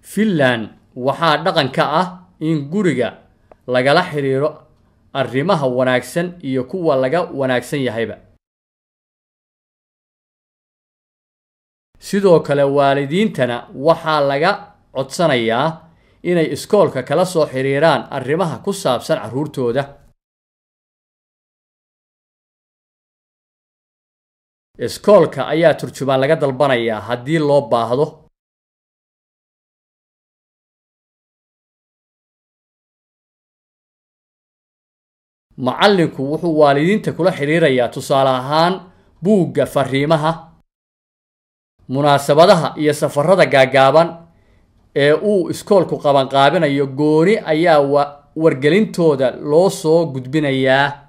finland waxaa dhaqan ka ah in guriga lagala xiriiro arrimaha wanaagsan iyo kuwa laga wanaagsan yahayba sidoo kale waalidiintana waxaa laga codsanayaa inay iskoolka kala soo xiriiraan arrimaha ku saabsan carruurtooda iskoolka ayaa turjumaan laga dalbanayaa haddii loo baahdo macallinku wuxuu waalidiinta kula xidhiirayaa tusaale ahaan buugga fariimaha munaasabadaha iyo safarada gaagaaban ee uu iskoolku qabanqaabinayo gooni ayaa wargelintooda loo soo gudbinayaa